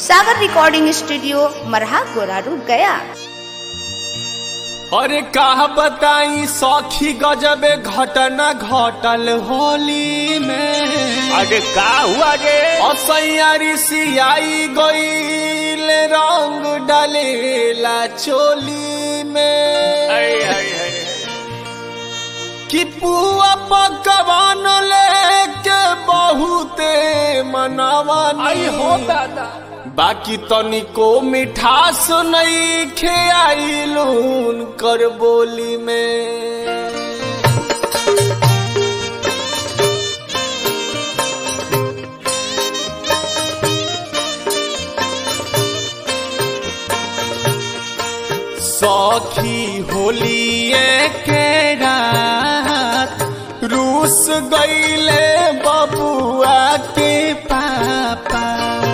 सागर recording studio मरहा गोरारू गया अरे का बताई सखी गजबे घटना घटल होली में अरे का हुआ रे असैयारी सियाई गईल रंग डालेला चोली में अरे अरे अरे कि पुआ पकवान लेके बहुते मनावानी आई हो दादा बाकी तनिको मिठास नहीं खेआइलून कर बोली में सखी होलिए के रात रूस गईले बबुआ के पापा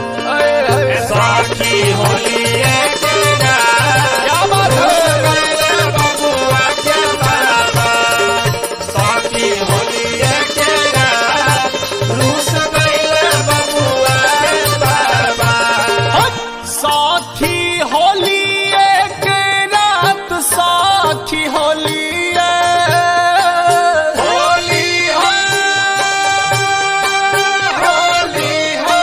साखी होली है तेरा क्या बात है बबुआ के बाबा साखी होली है तेरा रूस गईले बबुआ के बाबा साथी होली एक रात साथी होली होली हो होली हो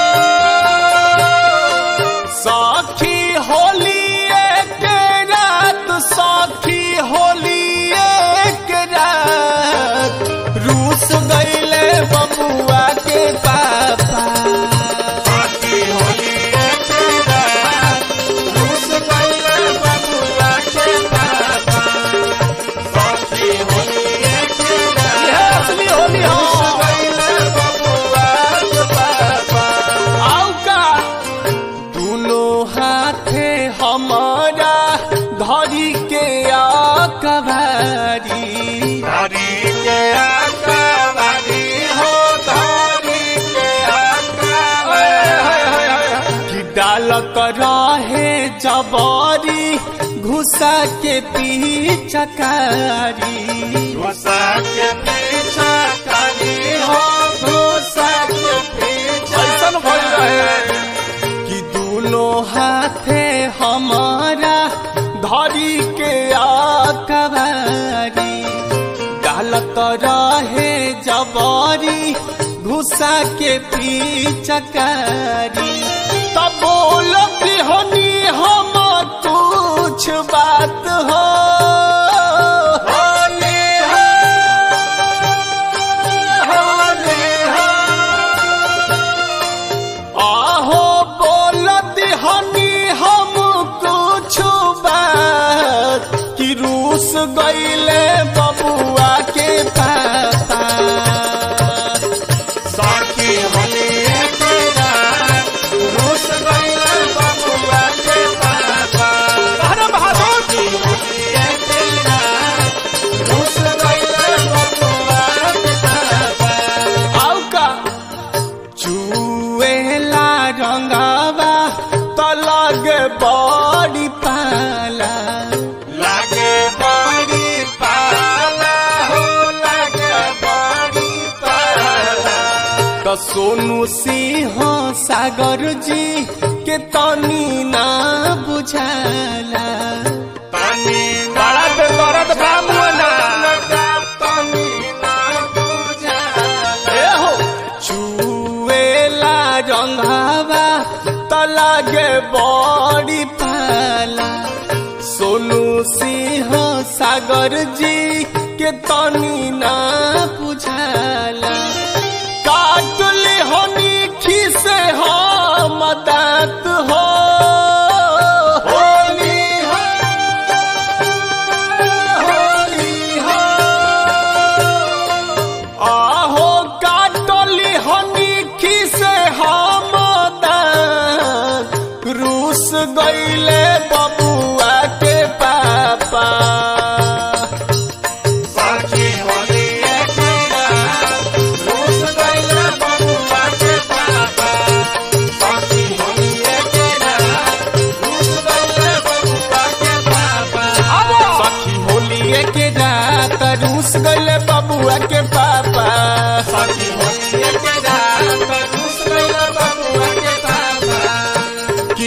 साथी होली एक रात साथी होली एक रात रूस गईले बबुआ के पापा साखी होली है तेरा रूस गईले बबुआ के बाबा साखी होली है तेरा यह असली होली हो आउ का दोनों हाथे हमारा धरी के आकबारी कि डाल कर रहे जबारी घुसा के पीछकारी ऐसन भइल रहे कि दोनों हाथे हमारा धरी के आकबारी डालत रहे जबारी घुसा के पीछकारी तब बोलत होनी हम कुछ बात हो आहो बोलत हनी हम कुछ बात कि रूस गईले बबुआ के पापा अरे बहादुर आउ का चुएला रंगावा त लगे बड़ी पाला लागे बड़ी पाला हो लागे बड़ी पाला त सोनू सिंह सागर जी के तनी ना बुझाला पानी बड़ा पे दर्द बा मुअना। पानी ना बुझा ए हो चुएला रंगावा त लगे बड़ी पाला सोनू सिंह सागर जी के तनी ना बुझाला काटले हनी खिसे हम दांत हो होली हो होली हो आहो काटली हनी खिसे हम दांत रूस गईले बबुआ के पापा साखी होली है तेरा रूस गईले बबुआ के पापा साखी होली है तेरा रूस गईले बबुआ के पापा सखी होली के रात रूस गईले बबुआ के पापा साखी होली है तेरा रूस गईले बबुआ के पापा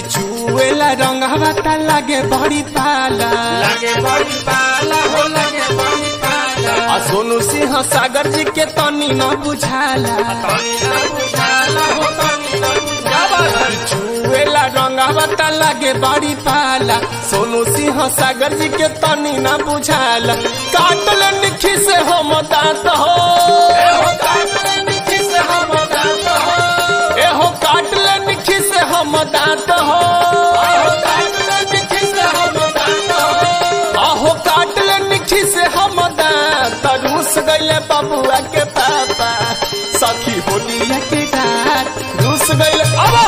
रंगवा त लागे बड़ी पाला लगे बड़ी पाला हो लगे बड़ी पाला आ सोनू सिंह सागर जी के तनी न बुझाला तनी ना बुझाला हो तनी ना बुझाला छुएला रंगवा त लागे बड़ी पाला सोनू सिंह सागर जी के तनी न बुझाला काटल निखी से हम दांत हो हो काटले निखी से हम दांत हो एहो काटल निखी से हम दांत हो हो काटले निखी से हम दांत हो आहो काटल निखी से हम दांत रूस गईले बबुआ के पापा सखी होलिया के रात रूस गईले अबा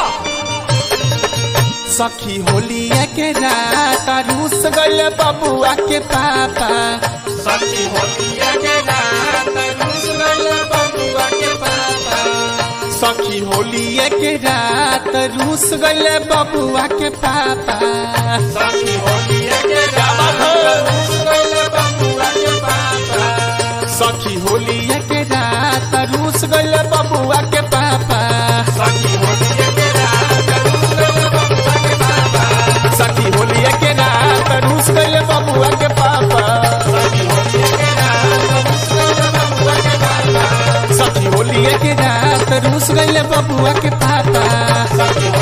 सखी होलिया के रात रूस गईले बबुआ के पापा सखी होलिया के रात रूस गइल बबुआ के पापा सखी होलिया के रात रूस गईले बबुआ के पापा सखी होलिया के रात रूस गइल बबुआ के पापा सखी होलिया के रात रूस गईले बबुआ के पापा सखी होलिया के रात रूस गइल बबुआ के पापा सखी होलिया के रात रूस गईले बबुआ के पापा सखी होलिया के रात रूस गइल बबुआ के पापा सखी होलिया के रात रूस गईले बबुआ के पापा सखी